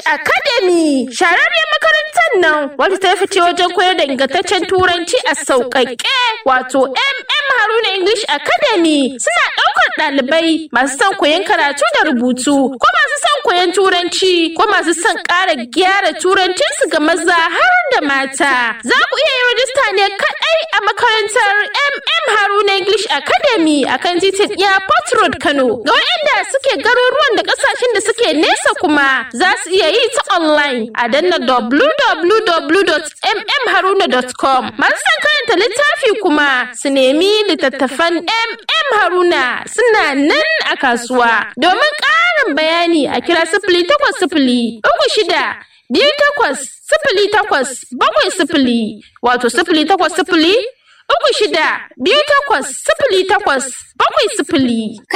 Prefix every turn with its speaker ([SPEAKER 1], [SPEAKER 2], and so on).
[SPEAKER 1] Academy shararriyar makarantar nan wadda ta fice wajen koyar da ingantaccen turanci a sauƙaƙe wato MM Haruna English Academy suna ɗaukar ɗalibai masu son koyon karatu da rubutu ko masu son koyon turanci ko masu son ƙara gyara turancinsu ga maza har da mata. Za ku iya yin rajista ne kaɗai a makarantar MM Haruna English Academy a kan titin Airport Road Kano. Ga waɗanda suke garuruwan da ƙasashen da suke nesa kuma za su iya yi ta online a danna www.mmharuna.com. Masu son karanta littafi kuma su nemi littattafan MM Haruna suna nan a kasuwa. Domin ƙarin bayani a kira sifili takwas sifili uku shida biyu takwas sifili takwas bakwai sifili wato sifili takwas sifili uku shida biyu takwas sifili takwas bakwai sifili.